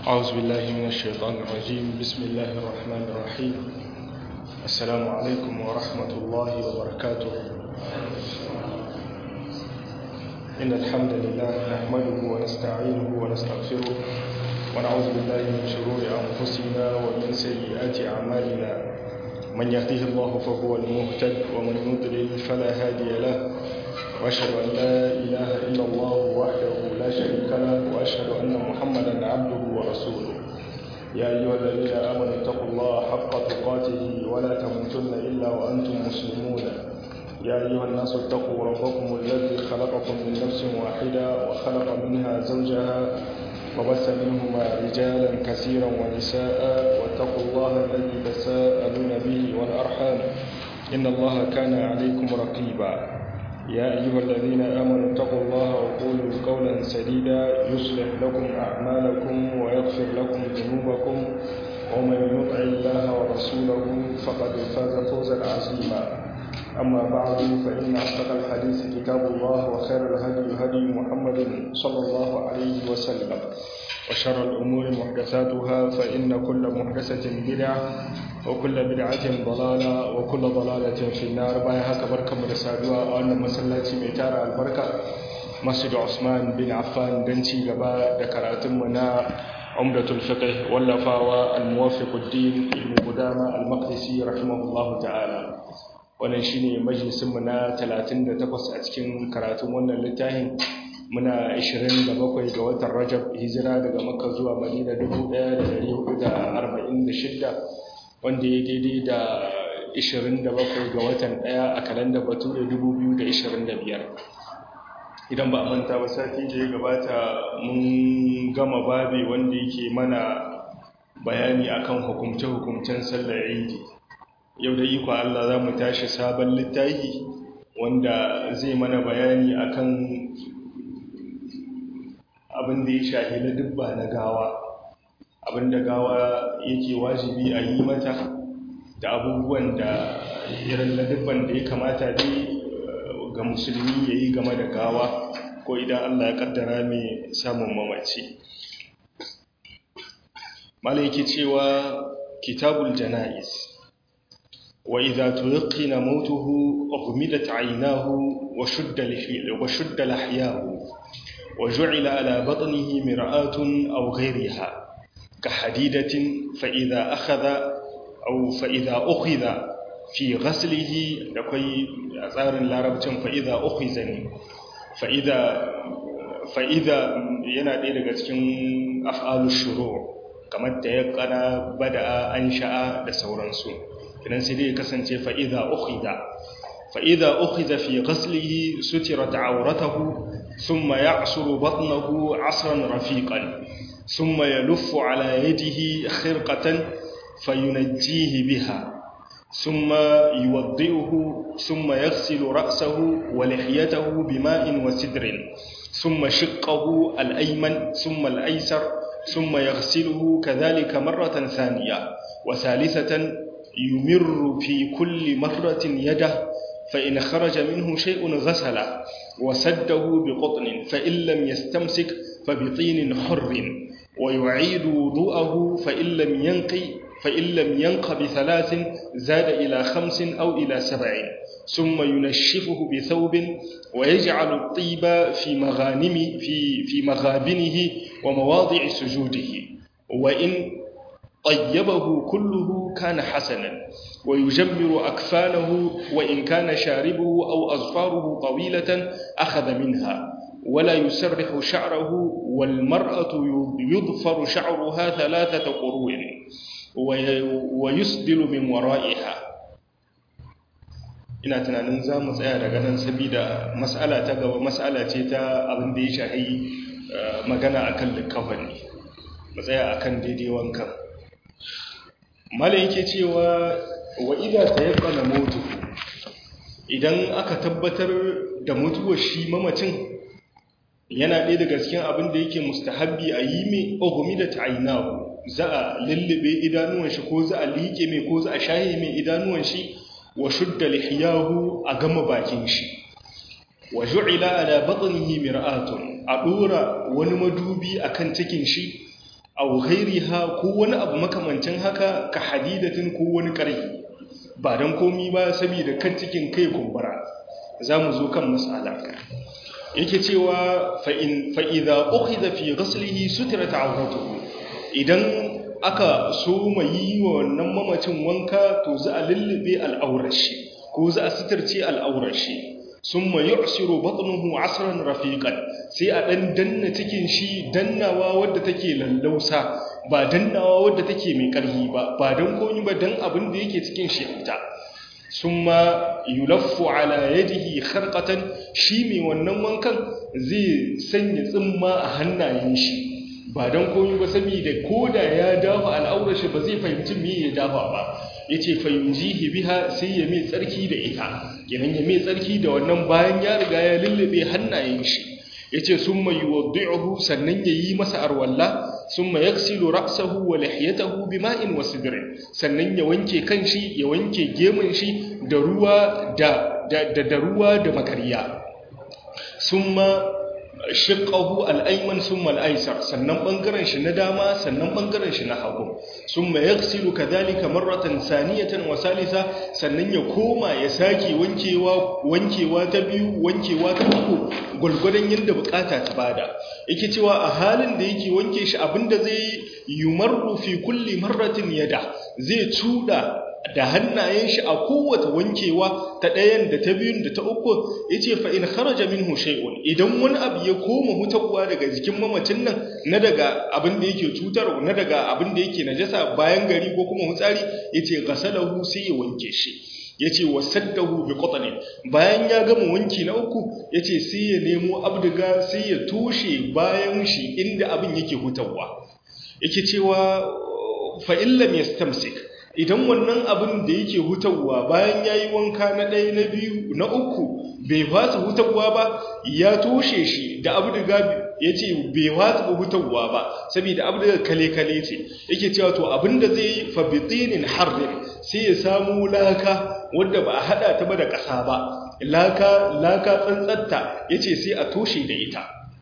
أعوذ بالله من الشيطان الرجيم بسم الله الرحمن الرحيم السلام عليكم ورحمة الله وبركاته إن الحمد لله نحمده ونستعينه ونستغفره ونعوذ بالله من شرور أنفسنا ومن سيئات أعمالنا من يهده الله فهو المهتد ومن يضلل فلا هادي له وأشهد أن لا إله إلا الله وحده لا شريك له وأشهد أن محمدا عبده ورسوله يا أيها الذين آمنوا اتقوا الله حق تقاته ولا تموتن إلا وأنتم مسلمون يا أيها الناس اتقوا ربكم الذي خلقكم من نفس واحدة وخلق منها زوجها وبث منهما رجالا كثيرا ونساء واتقوا الله الذي تساءلون به والأرحام إن الله كان عليكم رقيبا يا أيها الذين آمنوا اتقوا الله وقولوا قولا سديدا يصلح لكم أعمالكم ويغفر لكم ذنوبكم ومن يطع الله ورسوله فقد فاز فوزا عظيما أما بعد فإن أصدق الحديث كتاب الله وخير الهدي هدي محمد صلى الله عليه وسلم وشر الأمور محدثاتها فإن كل محدثة بدعة وكل بدعة ضلالة وكل ضلالة في النار باي هكا بركة مرسادوا وأن مسلاتي ميتارة البركة مسجد عثمان بن عفان دنتي غبا دكراتم منا عمدة الفقه واللفاوى الموافق الدين ابن قدامة المقدسي رحمه الله تعالى wannan shine majalisinmu na 38 a cikin karatun wannan littafin muna 27 ga watan Rajab hijira daga Makka zuwa Madina 1446 wanda ya daidai da 27 ga watan 1 a kalandar Bature 2025 idan ba a manta ba sati da ya gabata mun gama babi wanda yake mana bayani akan hukumce-hukumcen sallar Idi yau da iko Allah za mu tashi sabon littafi wanda zai mana bayani akan abin da ya shahi na dubba na gawa abin da gawa yake wajibi a yi mata da abubuwan da irin na dubban da ya kamata dai ga musulmi ya yi game da gawa ko idan Allah ya kaddara mai samun mamaci malaiki cewa kitabul jana'iz وإذا تلقن موته أغمدت عيناه وشد, وشد لحياه وجعل على بطنه مرآة أو غيرها كحديدة فإذا أخذ أو فإذا أخذ في غسله لكي أثار العربة فإذا أخذني فإذا فإذا yana ɗaya daga cikin af'alu shuru kamar da ya kana bada an sha'a da sauransu idan sai dai kasance fa'iza ukhida fa'iza ukhida fi ghaslihi sutirat awratahu thumma ya'suru batnahu 'asran rafiqan thumma yaluffu 'ala yadihi khirqatan fayunajjihi biha thumma yuwaddi'uhu thumma yaghsilu ra'sahu wa lihiyatahu bima'in wa sidrin thumma shiqqahu al-ayman thumma al-aysar thumma yaghsiluhu kadhalika marratan thaniya wa thalithatan يمر في كل مرة يده فإن خرج منه شيء غسله وسده بقطن فإن لم يستمسك فبطين حر ويعيد وضوءه فإن لم ينقي فإن لم ينق بثلاث زاد إلى خمس أو إلى سبع ثم ينشفه بثوب ويجعل الطيب في مغانم في في مغابنه ومواضع سجوده وإن طيبه كله كان حسنا ويجمر أكفانه وإن كان شاربه أو أظفاره طويلة أخذ منها ولا يسرح شعره والمرأة يظفر شعرها ثلاثة قروء ويسدل من ورائها ina tunanin za mu tsaya daga nan saboda mas'ala ta gaba mas'ala ce ta abin da ya shahi magana akan likafani mu tsaya akan daidai wankan mala yake cewa wa idza tayaqqana mautu idan aka tabbatar da mutuwar shi mamacin yana ɗaya daga cikin abin da yake mustahabbi a yi mai ogumi da ta'ainahu za a lullube idanuwan shi ko za a liƙe mai ko za a shaye mai idanuwan shi wa shudda lihiyahu a gama bakin shi wa ju'ila ala batnihi mir'atun a dora wani madubi akan cikin shi aw ghairiha ko wani abu makamancin haka ka hadidatin ko wani ƙarfi ba dan komi ba saboda kan cikin kai kumbura zamu zo kan mas'ala yake cewa fa in fa idza ukhidha fi ghaslihi sutrat awratuhu idan aka so mai wa wannan mamacin wanka to za a lullube al'aurar shi ko za a sitarce al'aurar shi summa yu'siru batnuhu 'asran rafiqan sai a dan danna cikin shi dannawa wadda take lallausa ba dannawa wadda take mai karhi ba ba dan komai ba dan abin da yake cikin shi ita summa yulaffu ala yadihi kharqatan shi mai wannan wankan zai sanya tsimma a hannayen shi ba don komi ba saboda koda ya dafa al'aurar shi ba zai fahimci me ya dafa ba yace fayunjihi biha sai ya mai tsarki da ita kenan ya mai tsarki da wannan bayan ya riga ya lullube hannayen shi yace summa yuwaddi'uhu sannan yayi masa arwalla summa yaksilu ra'sahu wa lihiyatahu bima'in wa sidrin sannan ya wanke kanshi ya wanke gemun shi da ruwa da da, da ruwa da makariya summa shiqahu al-ayman summa al-aysar sannan bangaren shi na dama sannan bangaren shi na hagu summa yaghsilu kadhalika marratan saniyatan wa salisa sannan ya koma ya sake wankewa wankewa ta biyu wankewa ta uku gulgudan yanda bukata ta bada yake cewa a halin da yake wanke shi abinda zai yumarru fi kulli marratin yada zai cuda da hannayen shi a kowace wankewa ta ɗayan da ta biyun da ta uku ya ce fa'in kharaja min shay'un idan wani abu ya koma hutarwa daga jikin mamacin nan na daga abin da yake cutar na daga abin da yake najasa bayan gari ko kuma hutsari ya ce gasalahu sai ya wanke shi ya ce wasaddahu bi qatani bayan ya gama wanki na uku ya ce sai ya nemo abdiga sai ya toshe bayan shi inda abin yake hutarwa yake cewa fa illam yastamsik idan wannan abin da yake hutawa bayan ya yi wanka na ɗaya na biyu na uku bai fasa hutawa ba ya toshe shi da abu da gabi ya ce bai fasa hutawa ba saboda abu da kale-kale ce yake cewa to abin da zai yi fabitinin harin sai ya samu laka wadda ba a haɗa ta ba da ƙasa ba laka laka tsantsatta ya ce sai a toshe da ita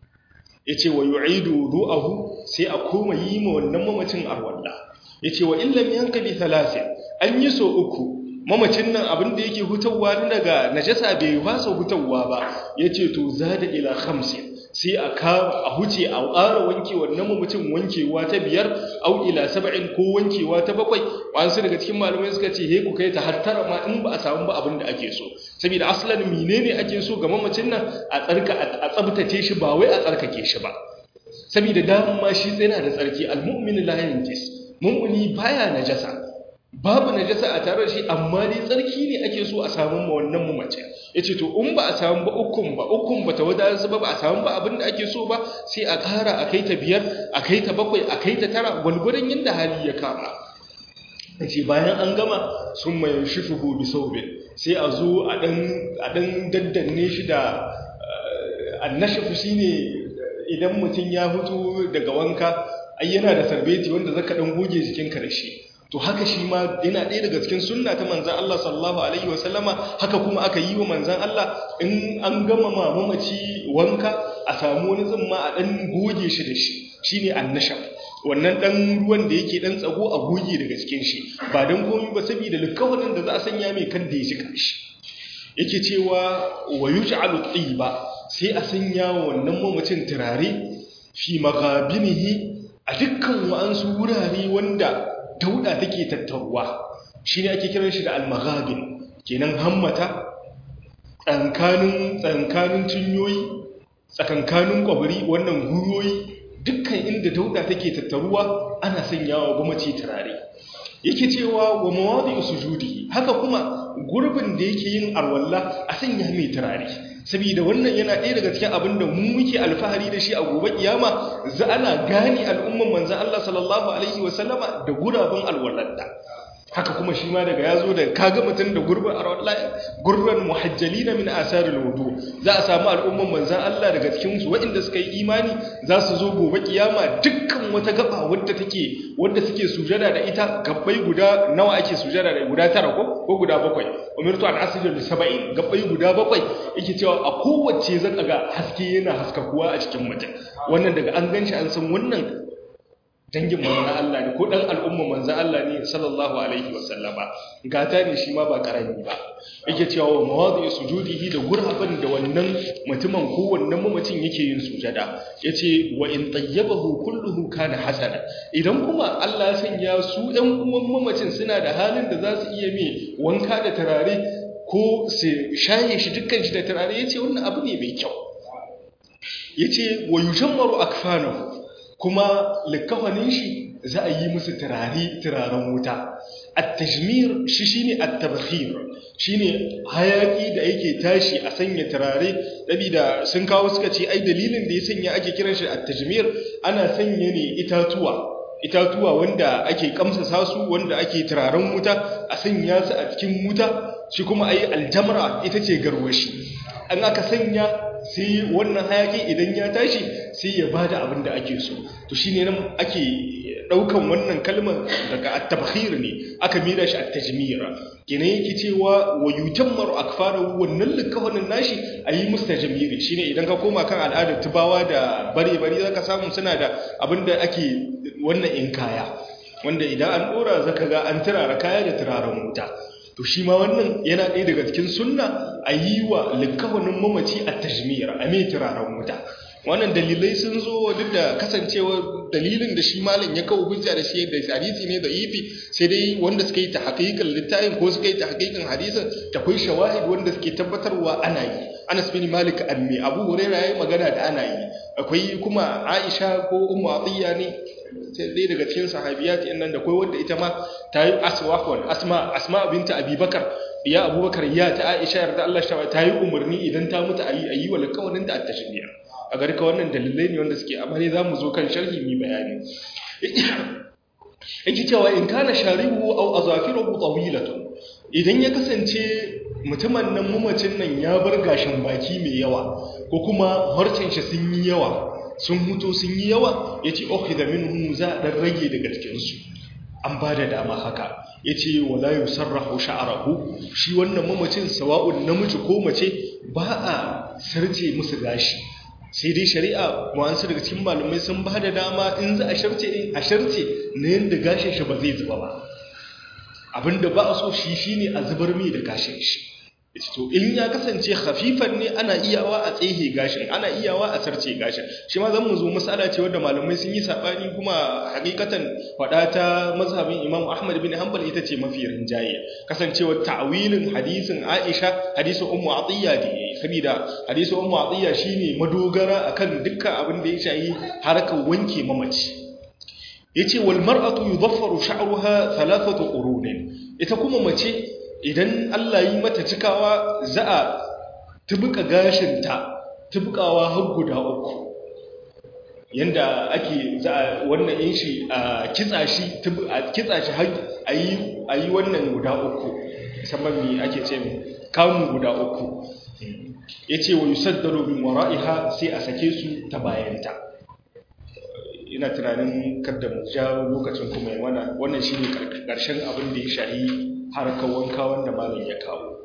ya ce wa yu'idu ru'ahu sai a koma yi ma wannan mamacin arwallah ya ce wa illam yanka bi thalathin an yi so uku mamacin nan abin da yake hutawa daga najasa bai fasa hutawa ba ya ce to zada ila khamsin sai a ka a huce a ƙara wanke wannan mamacin wankewa ta biyar au ila saba'in ko wankewa ta bakwai wasu daga cikin malamai suka ce he ku kai ta har tara ma in ba a samu ba abin da ake so saboda aslan menene ake so ga mamacin nan a tsarka a tsabtace shi ba wai a tsarkake shi ba saboda dama shi tsyana da tsarki almu'min la yanjis mummuni baya najasa babu najasa a tare da shi amma dai tsarki ne ake so a samu ma wannan mamace yace to in ba a samu ba ukun ba ukun ba ta wadatar ba ba a samu ba abin da ake so ba sai a ƙara a kai ta biyar a kai ta bakwai a kai ta tara gwalgwadon yadda hali ya kama yace bayan an gama sun mai shifuhu bi saubin sai a zo a dan a dan daddanne shi da annashafu shine idan mutum ya fito daga wanka ai yana da sarbeti wanda zaka dan goge jikinka da shi to haka shi ma yana ɗaya daga cikin sunna ta manzan Allah sallallahu alaihi wa sallama haka kuma aka yi wa manzan Allah in an gama mamaci wanka a samu wani zumma a dan goge shi da shi shine annashab wannan dan ruwan da yake dan tsago a goge daga cikin shi ba dan komai ba saboda likawarin da za a sanya mai kan da ya shi kashi yake cewa wa yuj'alu tayyiba sai a sanya wannan mamacin turare fi maghabinihi a dukkan wa'ansu wurare wanda dauda take tattaruwa shine ake kiran shi da al-maghabin kenan hammata tsankanin tsankanin cinyoyi tsakankanin kwabri wannan guyoyi dukkan inda dauda take tattaruwa ana sanyawa gwamnati turare yake cewa wa mawadi sujudi haka kuma gurbin da yake yin arwalla a sanya mai turare saboda wannan yana ɗaya daga cikin abin da mu muke alfahari da shi a gobe kiyama za ana gane al'umman manzon Allah sallallahu alaihi wasallama da guraben alwallanta haka kuma shi ma daga yazo da kaga mutun da gurbin arwalla gurban muhajjalina min asaril wudu za a samu al'umman manzon Allah daga cikin su waɗanda suka yi imani za su zo gobe kiyama dukkan wata gaba wadda take wadda suke sujada da ita gabbai guda nawa ake sujada da guda tara ko ko guda bakwai umirtu an asjuda li sab'in gabbai guda bakwai yake cewa a kowace zaka ga haske yana haskakuwa a cikin mutum wannan daga an ganshi an san wannan dangin manzan Allah ne ko dan al'umma manzan Allah ne sallallahu alaihi wasallama gata ne shi ma ba karami ba yake cewa wa mawadi sujudihi da gurabin da wannan mutumin ko wannan mamacin yake yin sujada yace wa in tayyabahu kulluhu kana hasana idan kuma Allah ya sanya su ɗan uwan mamacin suna da halin da za su iya mai wanka da turare ko su shaye shi dukkan shi da turare yace wannan abu ne mai kyau yace wa yujammaru akfanahu kuma likafanin shi za a yi musu turare turaren wuta at-tajmir shi shine at-tabkhir shine hayaki da yake tashi a sanya turare da sun kawo suka ce ai dalilin da ya sanya ake kiran shi at-tajmir ana sanya ne itatuwa itatuwa wanda ake kamsasa su wanda ake turaren wuta a sanya su a cikin wuta shi kuma ai aljamra ita ce garwashi an aka sanya sai wannan hayaki idan ya tashi sai ya bada abin da ake so to shine nan ake daukan wannan kalmar daga at-tabkhir ne aka mira shi at-tajmir kene yake cewa wa yujammaru akfaru wannan likawanin nashi ayi mustajmiri shine idan ka koma kan al'adar tubawa da bare bare zaka samu suna da abin da ake wannan in kaya wanda idan an dora zaka ga an turara kaya da turaren wuta to shi ma wannan yana ɗaya daga cikin sunna a yi wa likawanin mamaci a tajmir a mai turaren wuta wannan dalilai sun zo duk da kasancewa dalilin da shi malam ya kawo hujja da shi da hadisi ne da ifi sai dai wanda suka yi ta hakikan littafin ko suka yi ta hakikan hadisin da kai shawahid wanda suke tabbatarwa ana yi Anas bin Malik ammi Abu Hurairah yayi magana da ana yi akwai kuma Aisha ko Ummu Atiyya ne sai dai daga cikin sahabiyat nan da kai wanda ita ma ta yi aswahwan asma asma binta Abubakar ya Abubakar ya ta Aisha yarda Allah ta yi umarni idan ta mutu ayi ayi wal kawanin da at-tashbiya a gari ka wannan dalilai ne wanda suke amma ne za mu zo kan sharhi mai bayani yake cewa in kana sharibu au azafiruhu tawilatun idan ya kasance mutumin nan mamacin nan ya bar gashin baki mai yawa ko kuma harcen shi sun yi yawa sun mutu sun yi yawa yace ukhidha minhum za dan rage daga cikin su an ba da dama haka yace wala yusarrahu sha'rahu shi wannan mamacin sawa'un namiji ko mace ba a sarce musu gashi sai dai shari'a wa'ansu daga cikin malamai sun ba da dama in za a sharce in a sharce na yadda gashin shi ba zai zuba ba abinda ba a so shi shine a zubar mai da gashin shi to in ya kasance khafifan ne ana iyawa a tsehe gashin ana iyawa a sarce gashin shi ma zan mu zo masala ce wanda malamai sun yi sabani kuma hakikatan fada ta mazhabin Imam Ahmad bin Hanbal ita ce mafi rinjaye kasancewar ta'wilin hadisin Aisha hadisin Ummu Atiyya da yayi saboda hadisin Ummu Atiyya shine madogara akan dukkan abin da ya shayi harkar wanke mamaci yace wal mar'atu yudaffaru sha'ruha thalathatu qurunin ita kuma mace idan Allah yi mata cikawa za a tubuka gashinta tubukawa har guda uku yanda ake za a wannan yin shi a kitsa shi a kitsa shi har a yi wannan guda uku musamman me ake ce kamun guda uku ya ce wa yusaddaru min wara'iha sai a sake su ta bayanta ina tunanin kada mu ja lokacin kuma yi wannan shi ne ƙarshen abin da ya shahi harkar wanka wanda malam ya kawo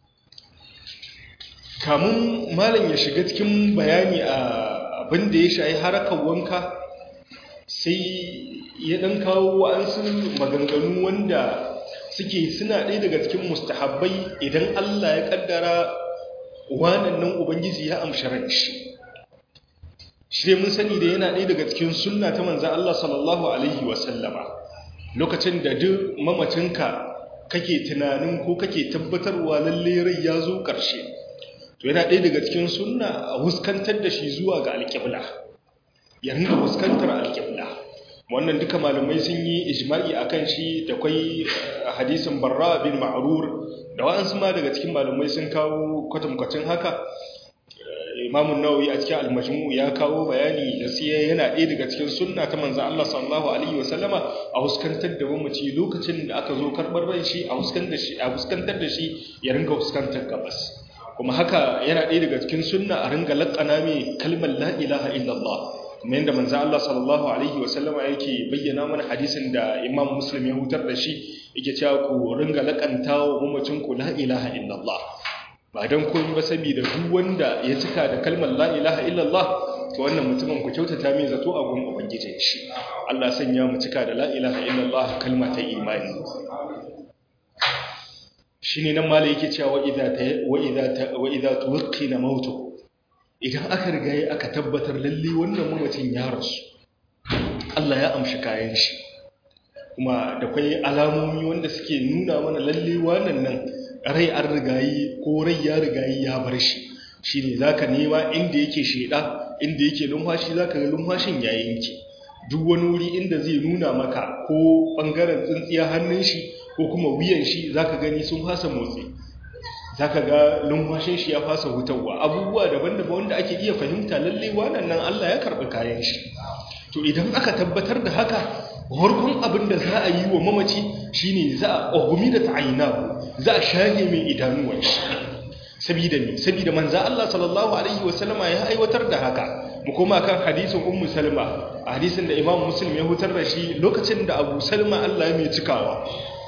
kamun malam ya shiga cikin bayani a abin da ya shahi harkar wanka sai ya dan kawo wa'ansu maganganu wanda suke suna ɗaya daga cikin mustahabbai idan Allah ya kaddara wannan nan ubangiji ya amshi shi shi dai mun sani da yana ɗaya daga cikin sunna ta manzan Allah sallallahu alaihi wasallama lokacin da duk mamacinka kake tunanin ko kake tabbatarwa lalle rai ya zo ƙarshe to yana ɗaya daga cikin sunna a huskantar da shi zuwa ga alƙibla ya ringa huskantar alƙibla wannan duka malamai sun yi ijma'i akan shi da kwai hadisin barra bin ma'rur da wa'ansu ma daga cikin malamai sun kawo kwatankwacin haka imamun nawawi a cikin almajmu ya kawo bayani da sai yana ɗaya daga cikin sunna ta manzon Allah sallallahu alaihi wasallama a huskantar da mamaci lokacin da aka zo karbar ran shi a huskantar da shi a huskantar da shi ya ringa huskantar gabas kuma haka yana ɗaya daga cikin sunna a ringa laƙana mai kalmar la ilaha illallah kuma yadda manzo Allah sallallahu alaihi wasallama yake bayyana mana hadisin da Imam Muslim ya hutar da shi yake cewa ku ringa laƙanta wa mamacin ku la ilaha illallah ba don komai ba saboda duk wanda ya cika da kalmar la ilaha illallah to to wannan mutumin ku kyautata mai zato a gun ubangijin shi Allah sanya mu cika da la ilaha illallah kalma ta imani shine nan malai yake cewa wa idza wa idza wa idza tuwqina mautu idan aka riga aka tabbatar lalle wannan mamacin ya rasu Allah ya amshi kayan shi kuma da kwai alamomi wanda suke nuna mana lalle wannan nan rai an rigayi ko rai ya rigayi ya bar shi shine zaka nema inda yake sheda inda yake lumfashi zaka ga lumfashin ya yanke duk wani wuri inda zai nuna maka ko bangaren tsintsiya hannun shi ko kuma wuyan shi zaka gani sun fasa motsi zaka ga lumfashin shi ya fasa hutawa abubuwa daban-daban wanda ake iya fahimta lalle wannan nan Allah ya karbi kayan shi to idan aka tabbatar da haka farkon abin da za a yi wa mamaci shine za a ogumi da ta'ayina za a shage mai idanuwan shi sabida ne sabida manzo Allah sallallahu alaihi wasallama ya aiwatar da haka mu koma kan hadisin ummu salma hadisin da imam muslim ya hutar da shi lokacin da abu salma Allah ya mai cikawa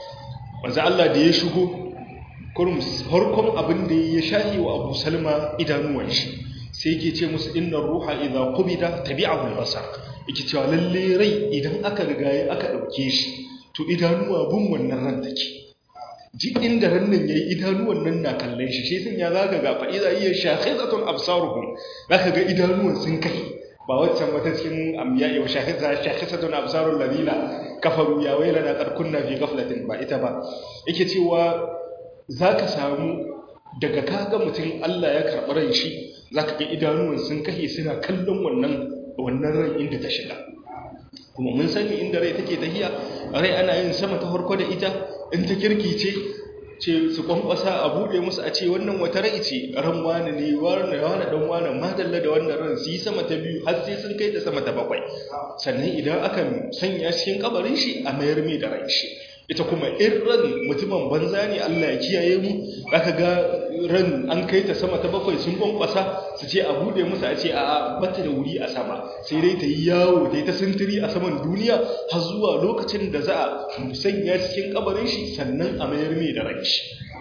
manzo Allah da ya shigo kurum farkon abin da ya shahi wa abu salma idanuwan shi sai yake ce musu inna ruha idza qubida tabi'ahu al-basar yake cewa lalle rai idan aka riga aka dauke shi to idanuwa bin wannan ran take ji inda rannan yayi idanuwan nan na kallon shi shi sun ya zaka ga fa idza hiya shakhizatun absaruhum zaka ga idanuwan sun kai ba waccan wata cikin ambiya wa shakhiza shakhizatun absarul ladina kafaru ya wailana qad kunna fi ghaflatin ba ita ba yake cewa zaka samu daga kaga mutum Allah ya karɓi ran shi zaka ga idanuwan sun kai suna kallon wannan wannan ran inda ta shiga kuma mun sani inda rai take tahiya rai ana yin sama ta farko da ita in ta kirkice ce su kwankwasa a buɗe musu a ce wannan wata rai ce ran wani ne wani wani dan wani madalla da wannan ran su yi sama ta biyu har sai sun kai ta sama ta bakwai sannan idan aka sanya cikin kabarin shi a mayar mai da ran shi ita kuma in ran mutumin banza ne Allah ya kiyaye mu zaka ga ran an kai ta sama ta bakwai sun kwankwasa su ce a bude musu a ce a bata da wuri a sama sai dai ta yi yawo ta yi ta sintiri a saman duniya har zuwa lokacin da za a sanya cikin kabarin shi sannan a mayar mai da ran shi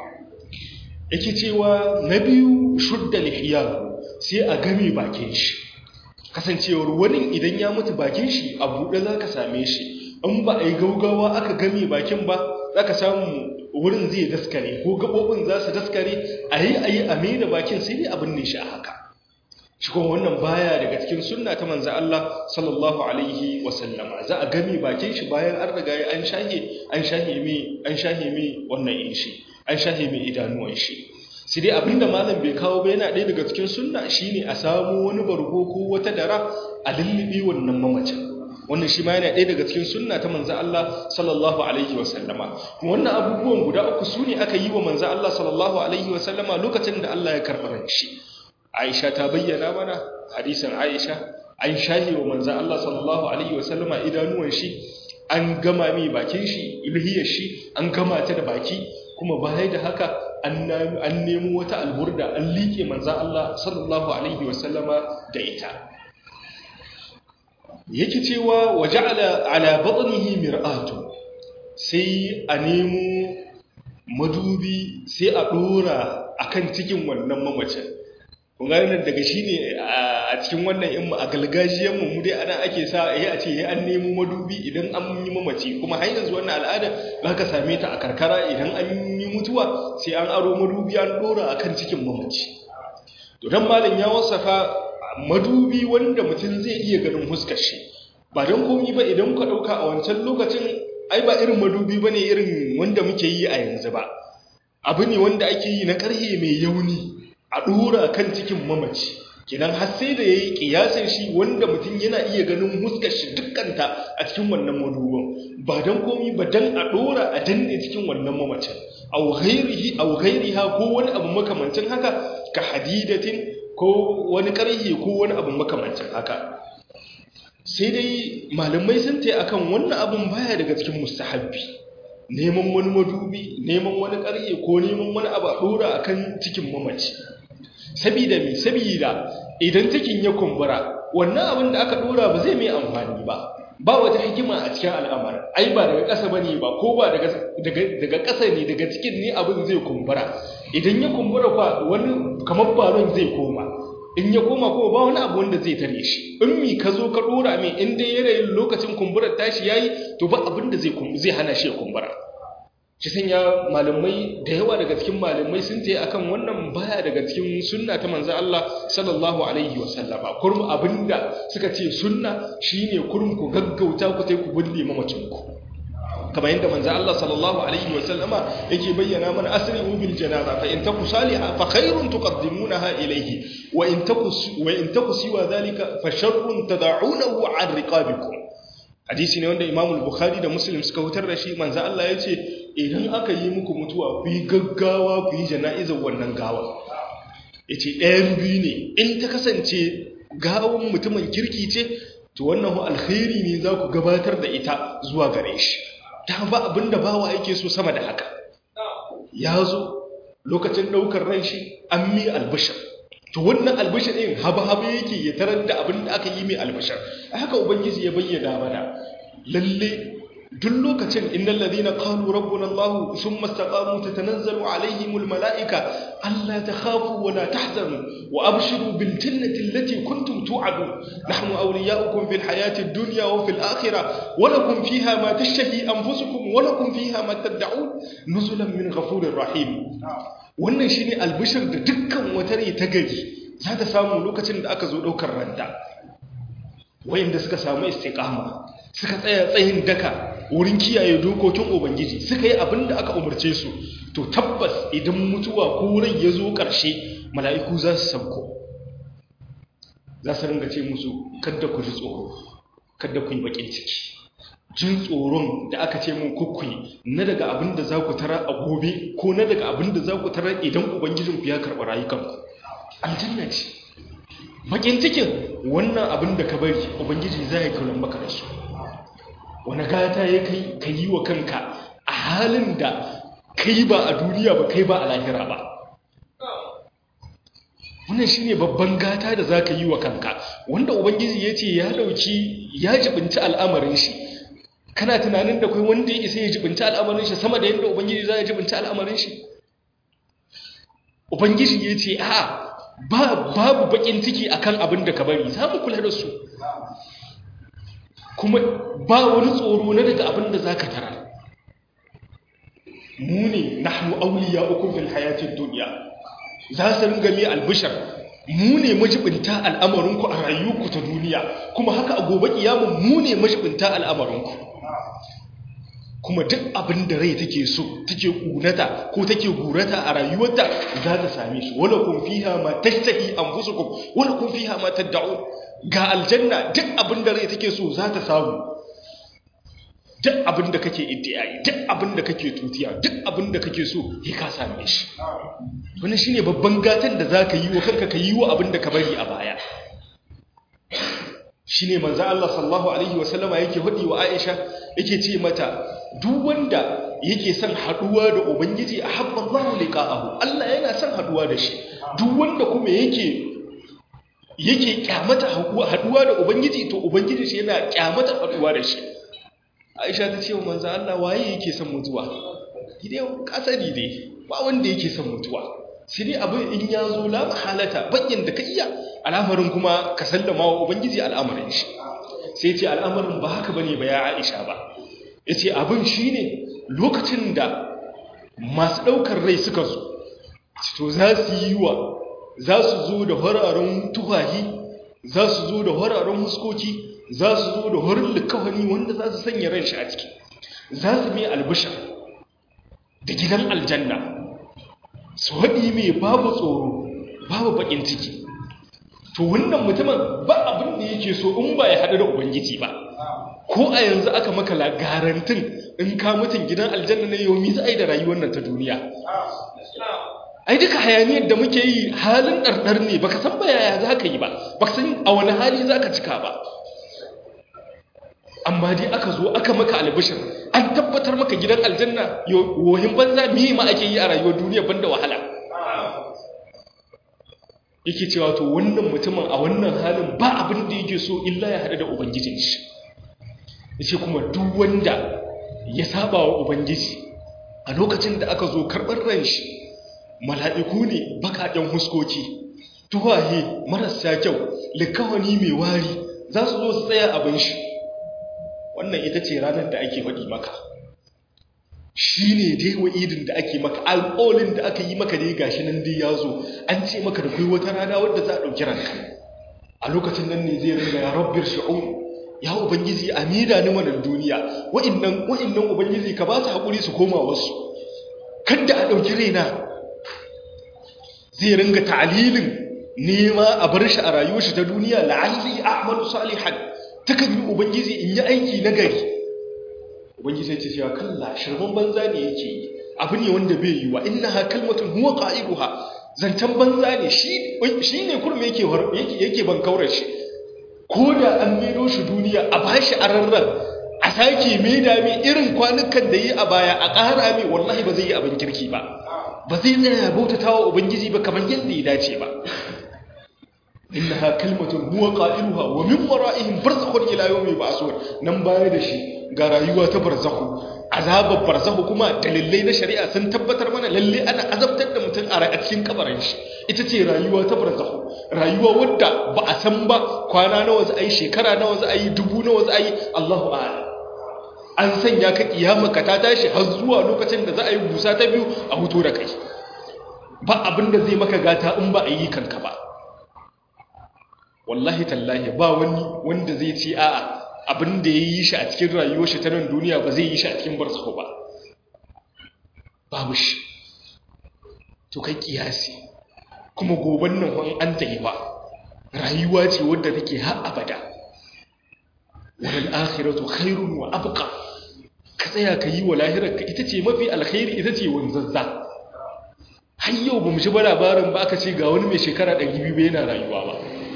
yake cewa na biyu shudda lihiyahu sai a game bakin shi kasancewar wani idan ya mutu bakin shi a buɗe za ka same shi in ba a yi gaugawa aka game bakin ba za ka samu wurin zai daskare ko gaɓoɓin za su daskare a yi a yi a da bakin sai dai abin ne shi a haka shi kuma wannan baya daga cikin sunna ta manzo Allah sallallahu alaihi wasallama za a game bakin shi bayan an riga an shahe an shahe mi an shahe mi wannan yin shi an shahe mi idanuwan shi sai dai abinda malam bai kawo ba yana ɗaya daga cikin sunna shine a samu wani bargo ko wata dara a lullubi wannan mamacin wannan shi ma yana ɗaya daga cikin sunna ta manzo Allah sallallahu alaihi wa sallama wannan abubuwan guda uku su ne aka yi wa manzo Allah sallallahu alaihi wa sallama lokacin da Allah ya karɓi ran shi Aisha ta bayyana mana hadisin Aisha an shahi wa manzo Allah sallallahu alaihi wa sallama idanuwan shi an gama mai bakin shi ilhiyar shi an gama ta da baki kuma baya da haka an nemo wata alburda an liƙe manzo Allah sallallahu alaihi wa sallama da ita yake cewa waje ala batnihi mir'atu sai a nemo madubi sai a dora akan cikin wannan mamacin kun ga nan daga shine a cikin wannan in a galgajiyan mu dai ana ake sa eh a ce eh an nemo madubi idan an yi mamaci kuma har yanzu wannan al'ada zaka same ta a karkara idan an yi mutuwa sai an aro madubi an dora akan cikin mamaci to dan malam ya wasafa madubi wanda mutum zai iya ganin huskar shi ba don komi ba idan ka ɗauka a wancan lokacin ai ba irin madubi ba ne irin wanda muke yi a yanzu ba abu ne wanda ake yi na ƙarhe mai yauni a ɗora kan cikin mamaci kinan har sai da ya yi ƙiyasin shi wanda mutum yana iya ganin huskar shi dukkanta a cikin wannan madubin ba don komi ba don a ɗora a danne cikin wannan mamacin au ghairiha ko wani abu makamancin haka ka hadidatin ko wani ƙarhe ko wani abu makamancin haka sai dai malamai sun ta akan wannan abin baya daga cikin mustahabbi neman wani madubi neman wani ƙarhe ko neman wani abu a ɗora akan cikin mamaci sabida me sabida idan cikin ya kumbura wannan abin da aka ɗora ba zai mai amfani ba ba wata hikima a cikin al'amarin ai ba daga ƙasa bane ba ko ba daga daga ƙasa ne daga cikin ne abin zai kumbura idan ya kumbura fa wani kamar balon zai koma in ya koma kuma ba wani abu wanda zai tare shi in mi ka zo ka dora mai in dai yanayin lokacin kumburar tashi yayi to ba abin da zai zai hana shi ya kumbura shi sanya malamai da yawa daga cikin malamai sun tayi akan wannan baya daga cikin sunna ta manzon Allah sallallahu alaihi wasallama kurum abinda suka ce sunna shine kurum ku gaggauta ku sai ku bulle mamacin ku kamar yadda manzo Allah sallallahu alaihi wasallama yake bayyana mana asri'u bil janaza fa in taku saliha fa khairun tuqaddimunaha ilayhi wa in taku wa in taku siwa dhalika fa sharrun tad'unahu an riqabikum hadisi ne wanda Imam al-Bukhari da Muslim suka hutar da shi manzo Allah yace idan aka yi muku mutuwa ku yi gaggawa ku yi jana'izar wannan gawa yace ɗayan biyu ne in ta kasance gawan mutumin kirki ce to wannan alkhairi ne za ku gabatar da ita zuwa gare shi ta ba abin da bawa yake so sama da haka ya zo lokacin ɗaukar ran shi an mi albishir to wannan albishir ɗin haba-haba yake ya tarar da abin da aka yi mai albishir a haka ubangiji ya bayyana mana lalle duk lokacin innal ladina qalu rabbuna allah thumma istaqamu tatanazzalu alaihimul malaika alla takhafu wa la tahzanu wa abshiru bil jannati allati kuntum tu'adun nahnu awliya'ukum fil hayati ad-dunya wa fil akhirah wa lakum fiha ma tashtahi anfusukum wa lakum fiha ma tad'un nuzulan min ghafurir rahim wannan shine albishir da dukkan wata rai ta gari za ta samu lokacin da aka zo daukar ranta wayanda suka samu istiqama suka tsaya tsayin daka wurin kiyaye dokokin ubangiji suka yi abin da aka umarce su to tabbas idan mutuwa ko rai ya zo ƙarshe mala'iku za su sauko za su ringa ce musu kadda ku ji tsoro kadda ku yi baƙin ciki jin tsoron da aka ce mun kukkui na daga abin da za ku tara a gobe ko na daga abin da za ku tara idan ubangijinku ya karɓi rayukanku aljanna ce baƙin cikin wannan abin da ka bari ubangiji za ya kaunar maka da su wani gata ya kai ka yi wa kanka a halin da kai ba a duniya ba kai ba a lahira ba wannan shi ne babban gata da za ka yi wa kanka wanda ubangiji ya ce ya dauki ya jibinci al'amarin shi kana tunanin da kai wanda ya isa ya jibinci al'amarin shi sama da yadda ubangiji za ya jibinci al'amarin shi ubangiji ya ce a babu bakin ciki akan abin da ka bari za mu kula da su kuma ba wani tsoro na daga abin da za ka tara mu ne nahnu auliya ukun fil hayatid dunya za su ringa mai albishar mu ne majibinta al'amarinku a rayuwarku ta duniya kuma haka a gobe kiyamun mu ne majibinta al'amarinku kuma duk abin da rai take so take kunata ko take gurata a rayuwarta za ta same shi wala kun fiha ma tashtahi anfusukum wala kun fiha ma tad'un ga aljanna duk abin da rai take so za ta samu duk abin da kake iddiyayi duk abin da kake tutiya duk abin da kake so ya ka same shi wannan shine babban gatan da zaka yi wa kanka ka yi wa abin da ka bari a baya shine manzo Allah sallallahu alaihi wasallama yake hudi wa Aisha yake ce mata duk wanda yake son haduwa da ubangiji ahabba Allahu liqa'ahu Allah yana son haduwa da shi duk wanda kuma yake yake kyamata haduwa da ubangiji to ubangiji shi yana kyamata haduwa da shi Aisha ta ce wa manzo Allah waye yake son mutuwa idan kasari dai ba wanda yake son mutuwa sai dai abin in ya zo la mahalata bakin da ka iya al'amarin kuma ka sallama wa ubangiji al'amarin shi sai ce al'amarin ba haka bane ba ya Aisha ba yace abin shine lokacin da masu daukar rai suka zo to za su yi wa za su zo da hararen tuhahi za su zo da hararen huskoki za su zo da horin likawani wanda za su sanya ran shi a ciki za su mai albishar da gidan aljanna su haɗi mai babu tsoro babu baƙin ciki to wannan mutumin ba abin da yake so in ba ya haɗu da ubangiji ba ko a yanzu aka maka garantin in ka mutum gidan aljanna na yau mi za a yi da rayuwar nan ta duniya ai duka hayaniyar da muke yi halin ɗarɗar ne baka san ba yaya za ka yi ba baka san a wani hali za ka cika ba amma dai aka zo aka maka albishir an tabbatar maka gidan aljanna yohin banza me ma ake yi a rayuwar duniya banda wahala yake cewa to wannan mutumin a wannan halin ba abin da yake so illa ya haɗu da ubangijin shi yace kuma duk wanda ya saba wa ubangiji a lokacin da aka zo karɓar ran shi mala'iku ne baƙaƙen huskoki tuwahe marasa kyau likawani mai wari za su zo su tsaya abin shi wannan ita ce ranar da ake faɗi maka shi ne dai wa'idin da ake maka alƙolin da aka yi maka dai gashi nan dai ya zo an ce maka da kai wata rana wadda za a ɗauki ranka a lokacin nan ne zai ringa ya rabbir shi'un ya ubangiji a mida ni wannan duniya wa'innan wa'innan ubangiji ka ba su haƙuri su koma wasu kada a ɗauki raina zai ringa ta'alilin nema a bar shi a rayuwar shi ta duniya la'alli a'malu salihan takan yi ubangiji in yi aiki na gari ubangiji ce cewa kalla shirman banza ne yake yi abu ne wanda bai yi wa innaha kalmatun huwa qa'iluha zancen banza ne shi ne kurme yake yake ban kaurar shi ko da an maido shi duniya a bashi ararran a sake maida mai irin kwanukan da yi a baya a ƙara mai wallahi ba zai yi abin kirki ba ba zai tsaya bautata wa ubangiji ba kamar yadda ya dace ba innaha kalmatun huwa qailuha wa min wara'ihim barzakhun ila yawmi ba'sun nan baya da shi ga rayuwa ta barzakhu azabar barzakhu kuma dalilai na shari'a sun tabbatar mana lalle ana azabtar da mutum a cikin kabarin shi ita ce rayuwa ta barzakhu rayuwa wadda ba a san ba kwana nawa za a yi shekara nawa za a yi dubu nawa za a yi Allahu a'lam an sanya ka kiyama ka ta tashi har zuwa lokacin da za a yi busa ta biyu a huto da kai ba abin da zai maka gata in ba a yi kanka ba wallahi tallahi ba wani wanda zai ce a'a abin da ya yi shi a cikin rayuwar shi ta nan duniya ba zai yi shi a cikin barzahu ba babu shi to kai kiyasi kuma goban nan wani an ta yi ba rayuwa ce wadda take har abada wal akhiratu khairun wa abqa ka tsaya ka yi wa lahirar ka ita ce mafi alkhairi ita ce wanzazza har yau ba mu shi ba labarin ba aka ce ga wani mai shekara 200 ba yana rayuwa ba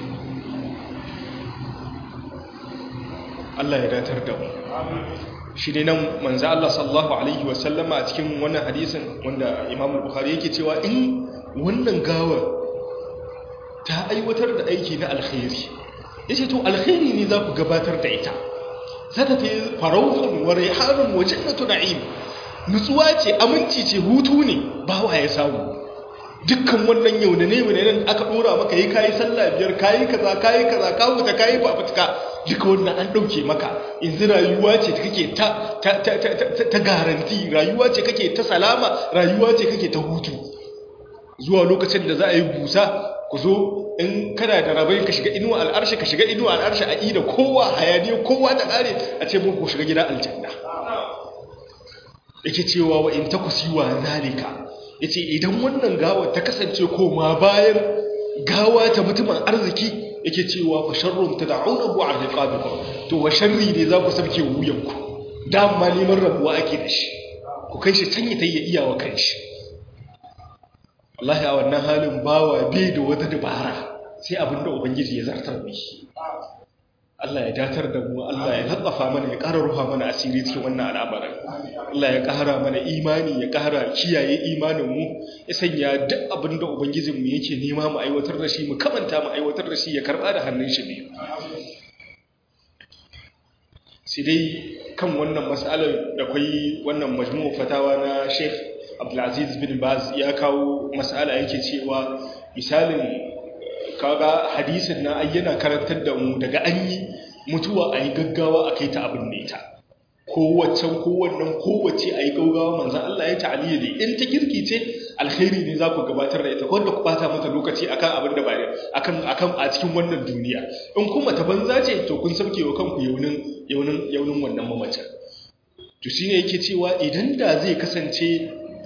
Allah ya datar da mu shi ne nan manzo Allah sallallahu alaihi wasallama a cikin wannan hadisin wanda Imam Bukhari yake cewa in wannan gawar ta aiwatar da aiki na alkhairi yace to alkhairi ne za ku gabatar da ita zata ta farauhun wa rihanun wa jannatu na'im nutsuwa ce aminci ce hutu ne bawa ya samu dukkan wannan yau da ne nan aka dora maka yi kayi sallah biyar kayi kaza kayi kaza ka wuta kayi fafutuka duka wannan an dauke maka yanzu rayuwa ce kake ta ta ta ta garanti rayuwa ce kake ta salama rayuwa ce kake ta hutu zuwa lokacin da za a yi busa ku zo in kana da rabai ka shiga inuwa al'arshi ka shiga inuwa al'arshi a ida kowa hayaniya kowa ta kare a ce mun ku shiga gida aljanna yake cewa wa in takusiwa zalika yace idan wannan gawa ta kasance koma bayan gawa ta mutumin arziki yake cewa fa sharrun tad'unahu an riqabikum to wa sharri ne za ku sabke wuyanku dama neman rabuwa ake da shi ku kai shi can ya tayya iyawa kanshi wallahi a wannan halin bawa bai da wata dabara sai abinda ubangiji ya zartar da shi Allah ya datar da mu Allah ya latsafa mana ya ƙara ruha mana asiri cikin wannan al'amarin Allah ya ƙara mana imani ya ƙara kiyaye imanin mu ya sanya duk abin da ubangijin mu yake nema mu aiwatar da shi mu kamanta mu aiwatar da shi ya karba da hannun shi biyu sai dai kan wannan mas'alar da kai wannan majmu'u fatawa na Sheikh Abdulaziz bin Baz ya kawo mas'ala yake cewa misalin kaga hadisin na ayyana karantar da mu daga an yi mutuwa a yi gaggawa a kai ta abin da ita kowaccen kowannan kowace a yi gaggawa manzan Allah ya ta'aliyya ne in ta kirki ce alkhairi ne za ku gabatar da ita wanda ku bata mata lokaci akan abin da ba akan akan a cikin wannan duniya in kuma ta banza ce to kun sauke wa kanku yaunin yaunin yaunin wannan mamacin to shine yake cewa idan da zai kasance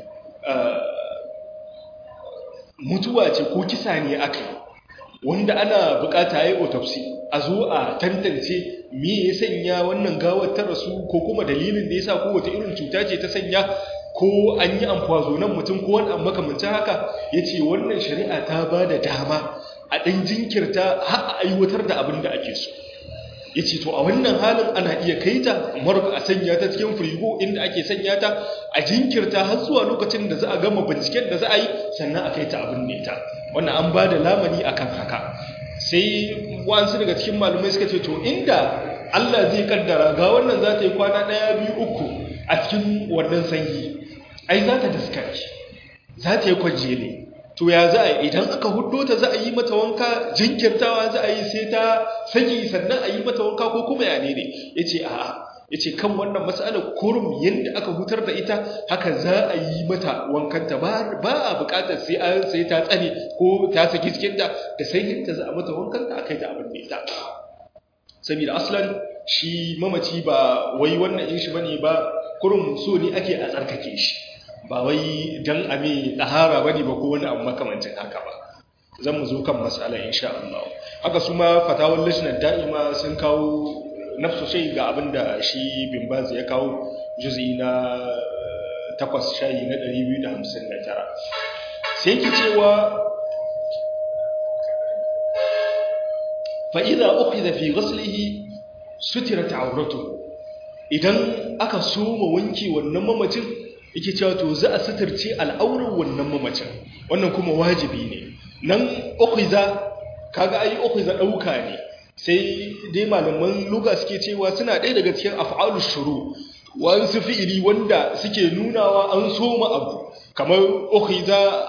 mutuwa ce ko kisa ne aka yi wanda ana bukata yi autopsy a zo a tantance me ya sanya wannan gawar ta rasu ko kuma dalilin da ya sa ko wata irin cuta ce ta sanya ko an yi amfazonan mutum ko wani makamancin haka ya ce wannan shari'a ta ba da dama a ɗan jinkirta har a aiwatar da abin da ake so ya ce to a wannan halin ana iya kai ta marka a sanya ta cikin firigo inda ake sanya ta a jinkirta har zuwa lokacin da za a gama binciken da za a yi sannan a kai ta abin ne ta wannan an ba da lamani akan haka sai wasu daga cikin malumai suka ce to inda Allah zai kaddara ga wannan za ta yi kwana ɗaya biyu uku a cikin wannan sanyi ai za ta daskare za ta yi kwajele to ya za a yi idan aka huddo ta za a yi mata wanka jinkirtawa za a yi sai ta saki sannan a yi mata wanka ko kuma ya ne ne ya ce a'a ya ce kan wannan matsalar kurum yadda aka hutar da ita haka za a yi mata wankanta ba a bukatar sai an sai ta tsane ko ta saki cikinta da sai yadda za a mata wankanta aka yi ta abin da ita saboda aslan shi mamaci ba wai wannan in shi bane ba kurum so ne ake a tsarkake shi ba wai dan a mai tsahara bane ba ko wani abu makamancin haka ba zan mu zo kan mas'ala insha Allah haka su ma fatawar lajnar da'ima sun kawo nafsu sai ga abin da shi bin baz ya kawo juzi na takwas shayi na 259 sai ki cewa fa'iza uku da fi gaslihi sutira ta'auratu idan aka soma wanke wannan mamacin yake cewa to za a suturce al'aurar wannan mamacin wannan kuma wajibi ne nan uku za kaga ai uku za ɗauka ne sai dai malaman luga suke cewa suna ɗaya daga cikin af'alus shuru wasu fi'ili wanda suke nunawa an soma abu kamar ukhiza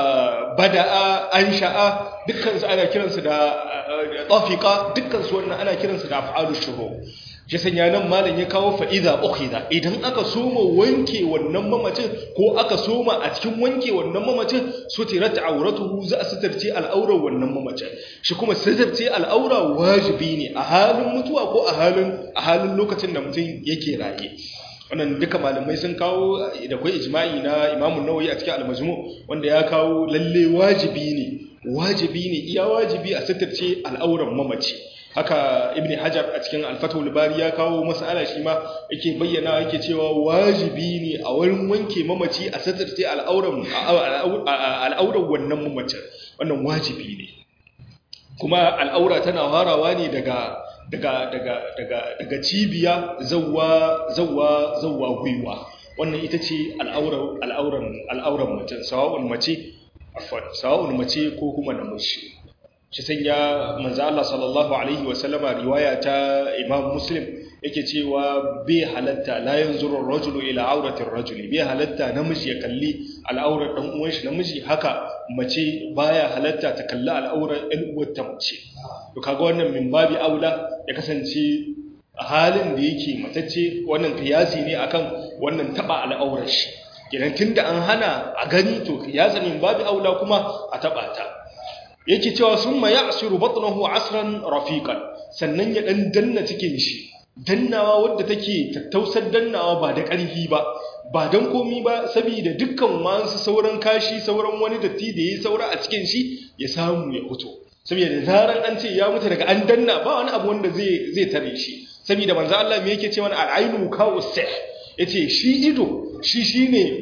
bada'a ansha'a dukkan su ana kiransu da tafiqa dukkan su wannan ana kiransu da af'alus shuru shi sanya nan malam ya kawo fa'iza ukhiza idan aka soma wanke wannan mamacin ko aka soma a cikin wanke wannan mamacin sutirat auratuhu za a sitarce al'aurar wannan mamacin shi kuma sitarce al'aura wajibi ne a halin mutuwa ko a halin a halin lokacin da mutum yake raye wannan duka malamai sun kawo da kai ijma'i na Imam Nawawi a cikin al-Majmu wanda ya kawo lalle wajibi ne wajibi ne iya wajibi a sitarce al'auran mamaci haka ibn hajar a cikin alfatul bari ya kawo mas'ala shi ma yake bayyana yake cewa wajibi ne a wurin wanke mamaci a satarce al'auran al'auran wannan mamacin wannan wajibi ne kuma al'aura tana farawa ne daga daga daga daga daga cibiya zawwa zawwa zawwa gwiwa wannan ita ce al'auran al'auran al'auran mutum sawa'un mace afwan sawa'un mace ko kuma namiji shi sanya manzo Allah sallallahu alaihi wasallama riwaya ta Imam Muslim yake cewa bai halatta la yanzuru ar-rajulu ila aurati ar-rajuli bai halatta namiji ya kalli al'aurar dan uwan shi namiji haka mace baya halatta ta kalli al'aurar ɗan uwar ta mace to kaga wannan min babi aula ya kasance a halin da yake matacce wannan kiyasi ne akan wannan taba al'aurar shi idan tunda an hana a gani to kiyasa min babi aula kuma a taba ta yake cewa sun ma ya asiru batnahu asran rafiqan sannan ya dan danna cikin shi dannawa wadda take tattausar dannawa ba da ƙarfi ba ba dan komi ba saboda dukkan wasu sauran kashi sauran wani datti da yayi saura a cikin shi ya samu ya fito saboda zaran an ce ya mutu daga an danna ba wani abu wanda zai zai tare shi saboda manzo Allah me yake cewa al-ainu kawsih yace shi ido shi shine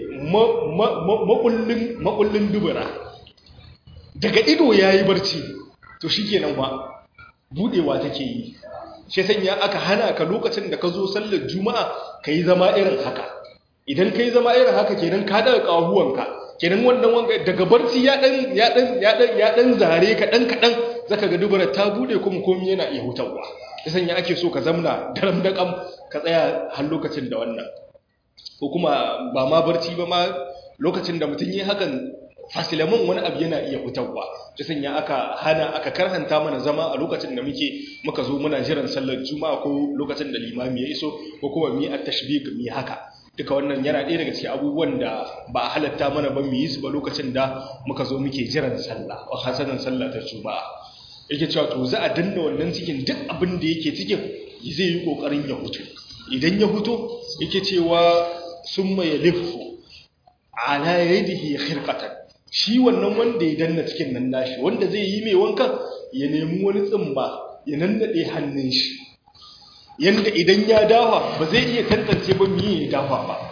makullin makullin dubura daga ido ya yi barci to shi kenan ba budewa take yi shi sanya aka hana ka lokacin da ka zo sallar juma'a ka yi zama irin haka idan ka yi zama irin haka kenan ka daga ƙahuwanka kenan wannan wanga daga barci ya dan ya dan ya dan ya dan zare ka dan kadan zaka ga dubara ta bude kuma komai yana iya hutawa shi sanya ake so ka zamna daram da kam ka tsaya har lokacin da wannan ko kuma ba ma barci ba ma lokacin da mutum yi hakan fasilamin wani abu yana iya fitarwa ta sanya aka hana aka karhanta mana zama a lokacin da muke muka zo muna jiran sallar juma'a ko lokacin da limami ya iso ko kuma mu yi at-tashbih mu yi haka duka wannan yana ɗaya daga cikin abubuwan da ba a halatta mana ba mu yi su ba lokacin da muka zo muke jiran sallah wa hasanan sallah ta juma'a yake cewa to za a danna wannan cikin duk abin da yake cikin zai yi kokarin ya hutu idan ya hutu yake cewa summa yalifu ala yadihi khirqatan shi wannan wanda ya danna cikin nan nashi wanda zai yi mai wankan ya nemi wani tsimba ya nannade hannun shi yanda idan ya dafa ba zai iya tantance ba miye ya dafa ba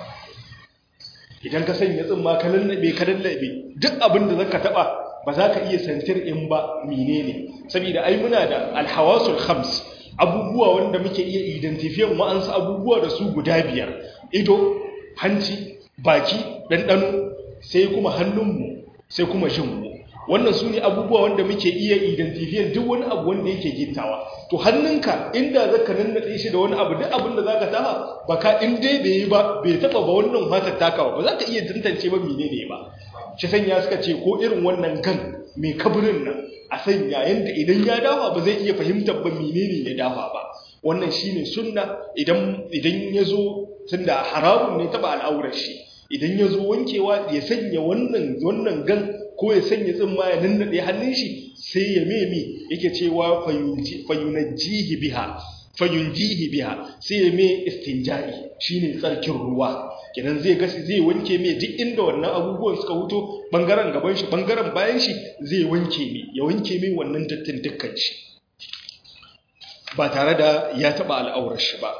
idan ka sanya tsimma ka nannabe ka nannabe duk abin da zaka taba ba za ka iya santir in ba menene saboda ai muna da alhawasul khams abubuwa wanda muke iya identifiyan wa'ansu abubuwa da su guda biyar ido hanci baki ɗanɗano sai kuma hannunmu sai kuma jinmu wannan su ne abubuwa wanda muke iya identifiyan duk wani abu wanda yake gittawa to hannunka inda zaka nannaɗe shi da wani abu duk abin da zaka taha baka in dai bai yi ba bai taba ba wannan fatar takawa ba za ka iya tantance ba menene ba shi sanya suka ce ko irin wannan gan mai kabirin nan a sanya yanda idan ya dafa ba zai iya fahimtar ba menene ya dafa ba wannan shine sunna idan idan ya zo tunda haramun ne taba al'aurar shi idan ya zo wankewa ya sanya wannan wannan gan ko ya sanya tsimma ya nannaɗe hannun shi sai ya meme yake cewa fayunajjihi biha fayunjihi biha sai ya me istinja'i shine tsarkin ruwa kenan zai gasi zai wanke me duk inda wannan abubuwan suka huto bangaren gaban shi bangaren bayan shi zai wanke me ya wanke me wannan dattin dukkan shi ba tare da ya taba al'aurar shi ba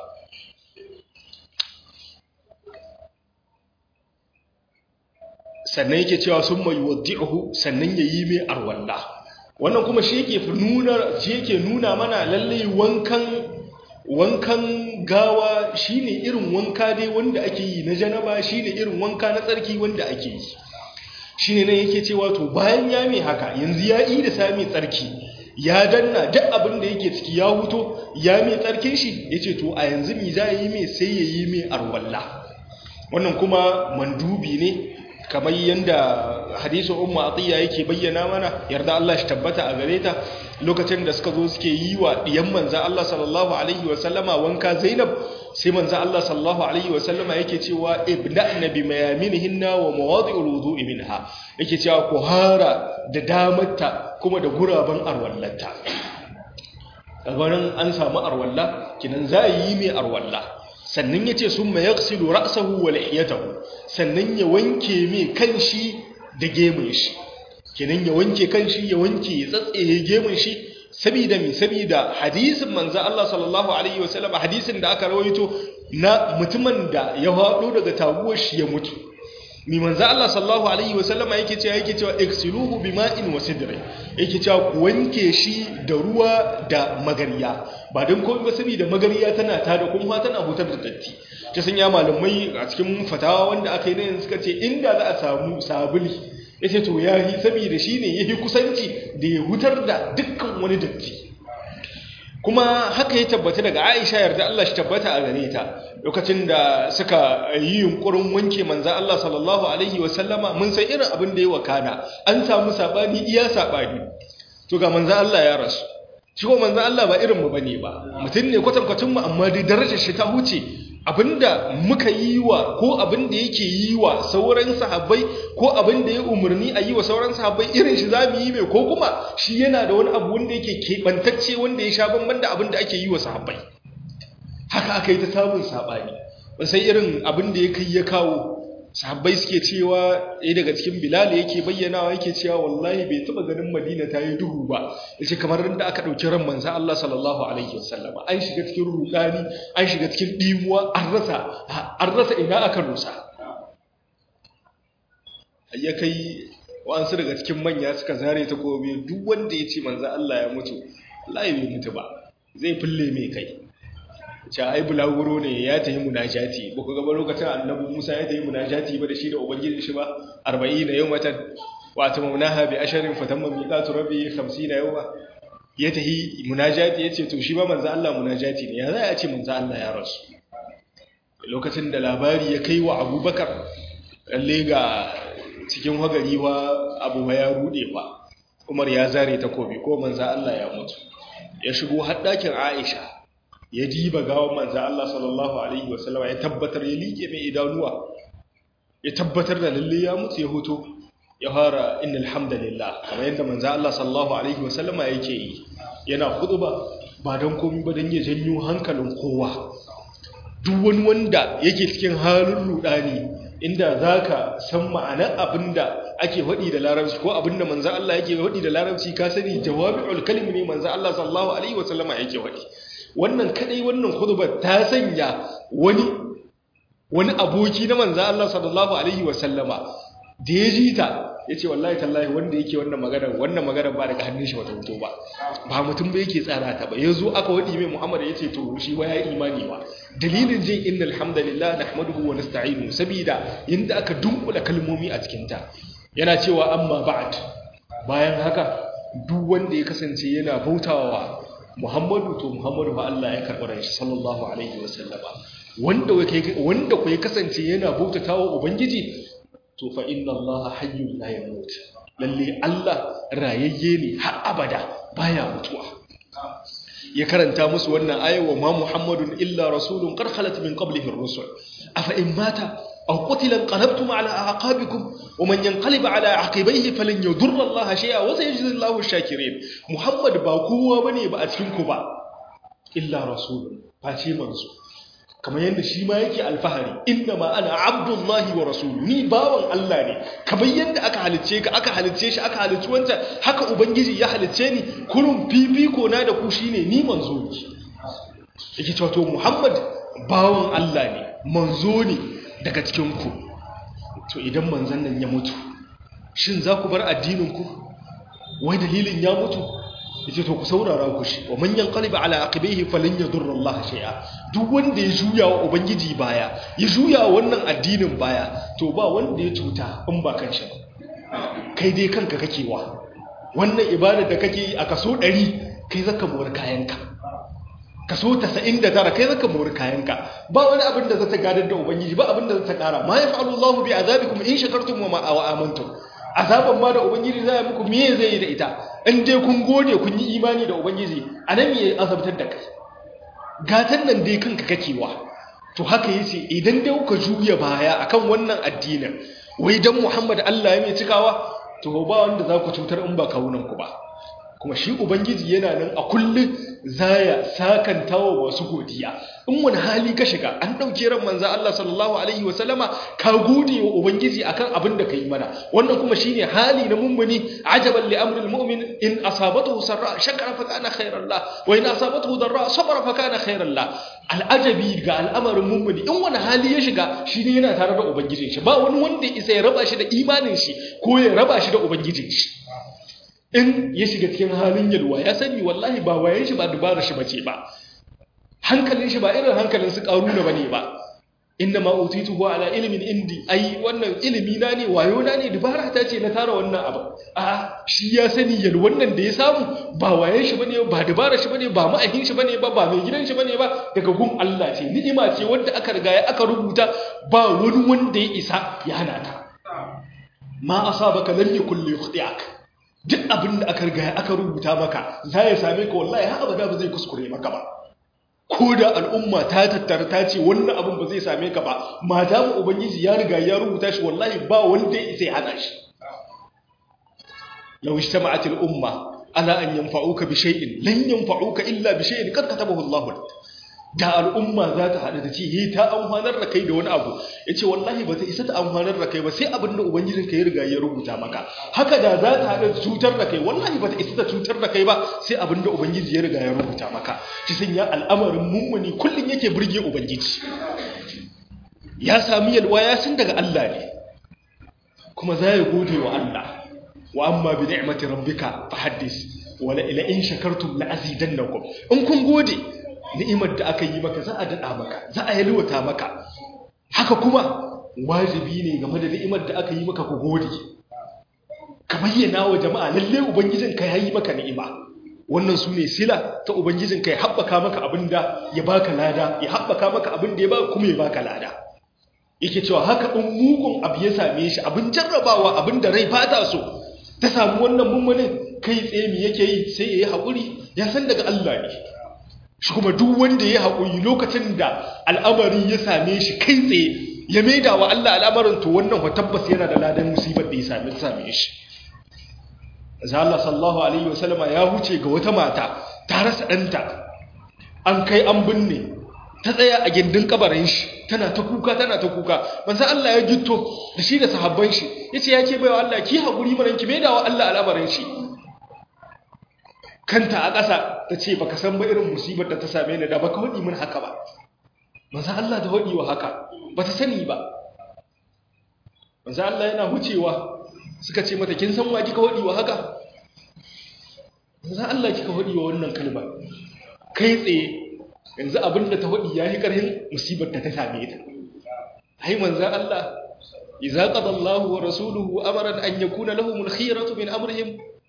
sannan yake cewa sun mai waddi'uhu sannan ya yi mai arwalla wannan kuma shi yake nuna shi yake nuna mana lalle wankan wankan gawa shine irin wanka dai wanda ake yi na janaba shine irin wanka na tsarki wanda ake yi shine nan yake cewa to bayan ya mai haka yanzu ya yi da sami tsarki ya danna duk abin da yake ciki ya huto ya mai tsarkin shi yace to a yanzu mi za yi mai sai ya yi mai arwalla wannan kuma mandubi ne kamar yadda hadisun umma atiya yake bayyana mana yarda Allah shi tabbata a gare ta lokacin da suka zo suke yi wa diyan manza Allah sallallahu alaihi wa sallama wanka Zainab sai manza Allah sallallahu alaihi wa sallama yake cewa ibna'na bi mayaminihinna wa mawadi'ul wudu'i minha yake cewa ku hara da damarta kuma da guraban arwallata kaga an samu arwalla kinan za yi mai arwalla sannan ya ce sun mai yaksilu ra'asahu wa lihiyatahu sannan ya wanke mai kanshi da gemun shi kenan ya wanke kanshi ya wanke ya tsatsaye gemun shi saboda mi saboda hadisin manzo Allah sallallahu alaihi wasallam hadisin da aka rawaito na mutumin da ya hado daga taguwar shi ya mutu mi manzo Allah sallallahu alaihi wasallam yake cewa yake cewa iksiluhu bima'in wa sidri yake cewa ku wanke shi da ruwa da magariya ba don komai ba saboda magariya tana tada kuma tana hutar da datti ta sanya malamai a cikin fatawa wanda aka yi na yanzu suka ce inda za a samu sabuli yace to yahi saboda shine yahi kusanci da ya hutar da dukkan wani datti kuma haka ya tabbata daga Aisha yarda Allah shi tabbata a gare ta lokacin da suka yi yunkurin wanke manzan Allah sallallahu alaihi wasallama mun san irin abin da ya wakana an samu sabani iya sabani to ga manzan Allah ya rasu shi ko manzan Allah ba irin mu bane ba mutum ne kwatankwacin mu amma dai darajar shi ta huce abinda muka yi wa ko abinda yake yi wa sauran sahabbai ko abinda ya umarni a yi wa sauran sahabbai irin shi zamu yi mai ko kuma shi yana da wani abu wanda yake keɓantacce wanda ya sha bamban da abinda ake yi wa sahabbai haka aka yi ta samun saɓani ba sai irin abinda ya kai ya kawo sahabbai suke cewa ɗaya daga cikin bilal yake bayyanawa yake cewa wallahi bai taɓa ganin madina ta yi duhu ba ya ce kamar da aka ɗauki ran manza Allah sallallahu alaihi wasallama an shiga cikin rudani an shiga cikin ɗimuwa an rasa an rasa ina aka rusa ya kai wa'ansu daga cikin manya suka zare ta gobe duk wanda ya ce manza Allah ya mutu wallahi bai mutu ba zai fulle mai kai ca ai bulaguro ne ya tafi munajati ba ku gaba lokacin annabi Musa ya tafi munajati ba da shi da ubangiji shi ba 40 yawmatan wa tamamnaha bi asharin fatamma miqatu rabbi 50 yawma ya tafi munajati yace to shi ba manzo Allah munajati ne ya za a ce manzo Allah ya rasu lokacin da labari ya kai wa Abubakar lalle ga cikin hagari wa Abu ya rude fa Umar ya zare takobi ko manzo Allah ya mutu ya shigo haddakin Aisha ya diba gawan manza Allah sallallahu alaihi wasallama ya tabbatar ya liƙe mai idanuwa ya tabbatar da lalle ya mutu ya hoto ya fara innal hamdalillah kamar yadda manza Allah sallallahu alaihi wasallama yake yi yana khutba ba dan komai ba dan ya janyo hankalin kowa duk wani wanda yake cikin halin rudani inda zaka san ma'anar abinda ake faɗi da larabci ko abinda manzo Allah yake faɗi da larabci ka sani jawabi'ul kalimi ne manzo Allah sallallahu alaihi wasallama yake faɗi wannan kadai wannan khutbar ta sanya wani wani aboki na manzo Allah sallallahu alaihi wasallama da ya ji ta yace wallahi tallahi wanda yake wannan magana wannan magana ba daga hannun shi bata fito ba ba mutum ba yake tsara ta ba yazo aka wadi mai Muhammad yace to shi wa ya imani ba dalilin jin innal hamdalillah nahmaduhu wa nasta'inu sabida yanda aka dunkula kalmomi a cikin ta yana cewa amma ba'd bayan haka duk wanda ya kasance yana bautawa Muhammadu to Muhammadu fa Allah ya karɓi shi sallallahu alaihi wasallama wanda wanda ku ya kasance yana bautatawa ubangiji to fa inna Allah hayyun la yamut lalle Allah rayayye ne har abada baya mutuwa ya karanta musu wannan ayawa ma Muhammadun illa rasulun qad khalat min qablihi ar-rusul afa in mata aw qutila qalabtum ala aqabikum wa man yanqalib ala aqibayhi falan yadurra Allah shay'a wa sayajzi Allahu ash-shakirin Muhammad ba kowa bane ba a cikin ku ba illa rasulun face manzo kamar yadda shi ma yake alfahari inna ma ana abdullahi wa rasulu ni bawan Allah ne kamar yadda aka halicce ka aka halicce shi aka halicci wancan haka ubangiji ya halicce ni kurun fifiko na da ku shine ni manzo ne yake cewa to Muhammad bawan Allah ne manzo ne daga cikin ku to idan manzon nan ya mutu shin za ku bar addinin ku wai dalilin ya mutu yace to ku saurara ku shi wa man yanqaliba ala aqibihi falan yadurra Allah shay'a duk wanda ya juya wa ubangiji baya ya juya wannan addinin baya to ba wanda ya cuta in ba kanshi ba kai dai kanka kake wa wannan ibada da kake yi a kaso 100 kai zaka mori kayanka kaso 99 kai zaka mori kayanka ba wani abin da zata gadar da ubangiji ba abin da zata kara ma yaf'alu Allahu bi azabikum in shakartum wa amantum azaban ma da ubangiji zai muku me zai yi da ita in dai kun gode kun yi imani da ubangiji anan me azabtar da kai gatan nan dai kanka kakewa to haka yace idan dai kuka juya baya akan wannan addinin wai dan Muhammad Allah ya mai cikawa to ba wanda za ku cutar in ba kawunan ku ba kuma shi ubangiji yana nan a kullum zaya sakantawa masu godiya in wani hali ka shiga an ɗauke ran manzo Allah sallallahu alaihi wa sallama ka gode wa ubangiji akan abin da kai mana wannan kuma shine hali na mummuni ajaban li amril mu'min in asabatuhu sarra shakara fa kana khairan la wa in asabatuhu darra sabara fa kana khairan la al'ajabi ga al'amarin mummuni in wani hali ya shiga shine yana tare da ubangijin shi ba wani wanda isa ya raba shi da imanin shi ko ya raba shi da ubangijin shi in ya shiga cikin halin yalwa ya sani wallahi ba wayan shi ba dubarar shi bace ba hankalin shi ba irin hankalin su karuna bane ba inna ma utituhu ala ilmin indi ai wannan ilimi na ne wayo na ne dubara ta ce na tara wannan abu a shi ya sani yal wannan da ya samu ba wayan shi bane ba dubara shi bane ba ma'ahin shi bane ba ba mai gidan shi bane ba daga gun Allah ce ni'ima ce wanda aka riga aka rubuta ba wani wanda ya isa ya hana ta ma asabaka lam yakul yukhti'ak duk abin da aka riga aka rubuta maka za ya same ka wallahi har abada ba zai kuskure maka ba ko da al'umma ta tattara ta ce wannan abin ba zai same ka ba mata mu ubangiji ya riga ya rubuta shi wallahi ba wanda ya isa ya hana shi law ijtama'at al-umma ala an yanfa'uka bi shay'in lan yanfa'uka illa bi shay'in qad katabahu Allah lak da al'umma za ta haɗu da ce yi ta amfanar da kai da wani abu ya ce wallahi ba ta isa ta amfanar da kai ba sai abin da ubangijin ka ya riga ya rubuta maka haka da za ta haɗu cutar da kai wallahi ba ta isa ta cutar da kai ba sai abin da ubangiji ya riga ya rubuta maka shi sun ya al'amarin mummuni kullum yake burge ubangiji ya sami yalwa ya san daga Allah ne kuma za ya gode wa Allah wa amma bi ni'mati rabbika fa haddis wala ila in shakartum la azidannakum in kun gode ni'imar da aka yi maka za a daɗa maka za a yalwata maka haka kuma wajibi ne game da ni'imar da aka yi maka ku gode ka bayyana wa jama'a lalle ubangijinka ya yi maka ni'ima wannan su ne sila ta ubangijinka ya haɓaka maka abin da ya baka lada ya haɓaka maka abin da ya baka kuma ya baka lada yake cewa haka in mugun abu ya same shi abin jarrabawa abin da rai fata so ta samu wannan mummunin kai tsaye me yake yi sai ya yi haƙuri ya san daga Allah ne shi kuma duk wanda ya haƙuri lokacin da al'amari ya same shi kai tsaye ya maida wa Allah al'amarin to wannan wa tabbas yana da ladan musibar da ya same same shi za Allah sallallahu alaihi wasallama ya huce ga wata mata ta rasa ɗanta an kai an binne ta tsaya a gindin kabarin shi tana ta kuka tana ta kuka manzo Allah ya gitto da shi da sahabban shi yace ya ke baiwa Allah ki haƙuri mana ki maida wa Allah al'amarin shi kanta a ƙasa ta ce baka san ba irin musibar da ta same ni da baka haɗi min haka ba manzo Allah da haɗi wa haka ba ta sani ba manzo Allah yana hucewa suka ce mata kin san wa kika haɗi wa haka manzo Allah kika haɗi wa wannan kalma kai tsaye yanzu abin da ta haɗi yayi ƙarhin musibar da ta same ta ai manzo Allah idza qada Allahu wa rasuluhu amran an yakuna lahumul khiyaratu min amrihim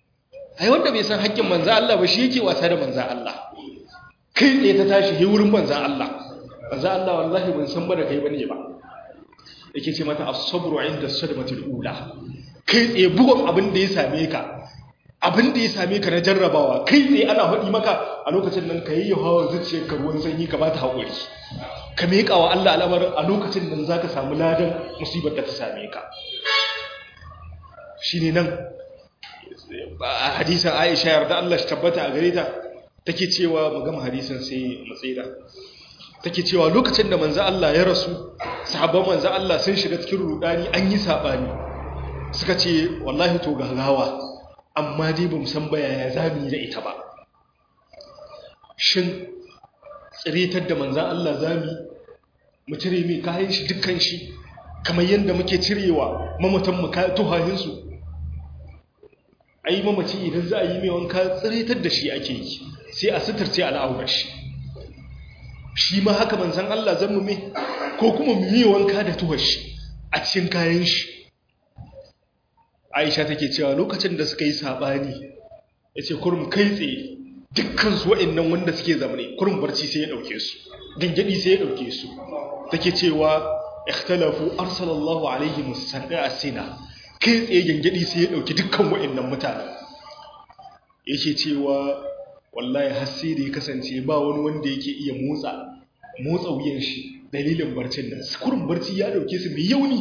ai wanda bai san haƙƙin manzo Allah ba shi yake wasa da manzo Allah kai tsaye ta tashi he wurin manzo Allah manzo Allah wallahi ban san ba da kai bane ba yake ce mata as-sabru 'inda as-sadmatil ula kai tsaye bugun abin da ya same ka abin da ya same ka na jarrabawa kai tsaye ana faɗi maka a lokacin nan ka yi hawa zuciyar ka ruwan sanyi ka ba ta haƙuri ka miƙa wa Allah al'amarin a lokacin nan za ka samu ladan musibar da ta same ka shi ne nan a hadisan aisha yarda Allah shi tabbata a gare ta take cewa mu gama hadisan sai mu tsira take cewa lokacin da manzo Allah ya rasu sahabban manzo Allah sun shiga cikin rudani an yi sabani suka ce wallahi to gagawa amma dai ba san ba yaya zamu yi da ita ba shin tsiritar da manzan Allah zami mu cire mai kayan shi dukkan shi kamar yadda muke cirewa mamatan mu tuhahinsu ai mamaci idan za a yi mai wanka tsiritar da shi ake yi sai a suturce al'aurar shi shi ma haka manzan Allah zan mu mai ko kuma mu yi wanka da tuhar shi a cikin kayan shi aisha take cewa lokacin da suka yi saɓani ya ce kurum kai tsaye dukkansu wa'annan wanda suke zamane kurum barci sai ya ɗauke su gangadi sai ya ɗauke su take cewa ikhtalafu arsalallahu alaihi musadda asina kai tsaye gangadi sai ya ɗauki dukkan wa'annan mutanen yake cewa wallahi hasi da ya kasance ba wani wanda yake iya motsa motsa wuyan shi dalilin barcin nan kurum barci ya ɗauke su mai yauni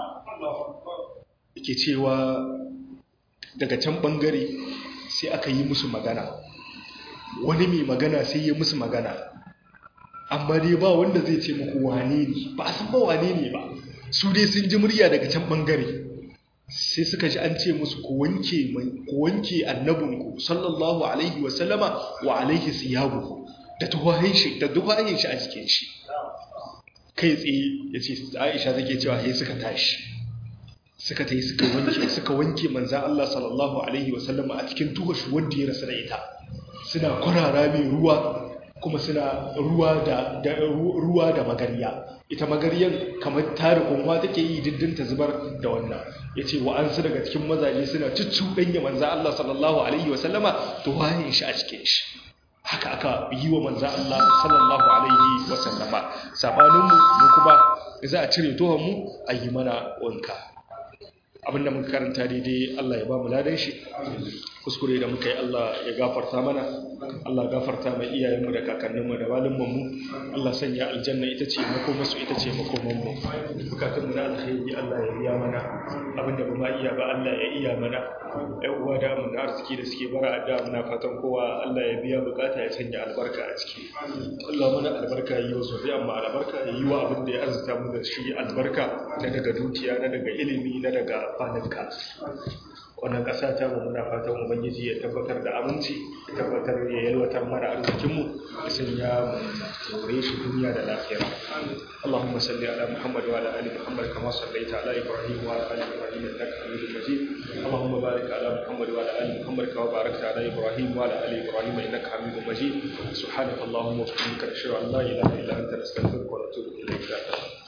yake cewa daga can bangare sai aka yi musu magana wani mai magana sai ya musu magana amma dai ba wanda zai ce muku wane ne ba san ba wane ne ba su dai sun ji murya daga can bangare sai suka ji an ce musu ku wanke ku wanke annabinku sallallahu alaihi wa sallama wa alaihi siyabuhu da tuhahin shi da tuhahin shi a cikin shi kai tsaye yace Aisha take cewa sai suka tashi suka ta yi suka wanke suka wanke manza Allah sallallahu alaihi wasallama a cikin tuhashi wanda ya rasa da ita suna kwarara mai ruwa kuma suna ruwa da ruwa da magariya ita magariyar kamar tare kunwa take yi diddin ta zubar da wannan yace wa an su daga cikin mazaje suna cuccuɗanya manza Allah sallallahu alaihi wasallama to wayin shi a cikin shi haka aka yi wa manza Allah sallallahu alaihi wasallama sabanin mu mu kuma za a cire tuhon mu a yi mana wanka abinda muka karanta daidai Allah ya ba mu ladan shi kuskure da muka yi Allah ya gafarta mana Allah gafarta mai iyayenmu da kakanninmu da walummanmu Allah sanya aljanna ita ce makomarsu ita ce makomanmu bukatunmu na alkhairi Allah ya biya mana abinda ba ma iya ba Allah ya iya mana ɗan uwa da mu na arziki da suke bara adda muna fatan kowa Allah ya biya bukata ya sanya albarka a ciki Allah mana albarka yi wa zuriya amma albarka ya yi wa abin da ya arzuta mu da shi albarka na daga dukiya na daga ilimi na daga kwanuka wannan ƙasa ta mu muna fatan ubangiji ya tabbatar da aminci ya tabbatar ya yalwatar mana arzikinmu ya sanya mu more shi duniya da lafiya اللهم صل على محمد وعلى ال محمد كما صليت على ابراهيم وعلى ال ابراهيم انك حميد مجيد اللهم بارك على محمد وعلى ال محمد كما باركت على ابراهيم وعلى ال ابراهيم انك حميد مجيد سبحانك اللهم وبحمدك نشهد ان لا اله الا انت نستغفرك ونتوب اليك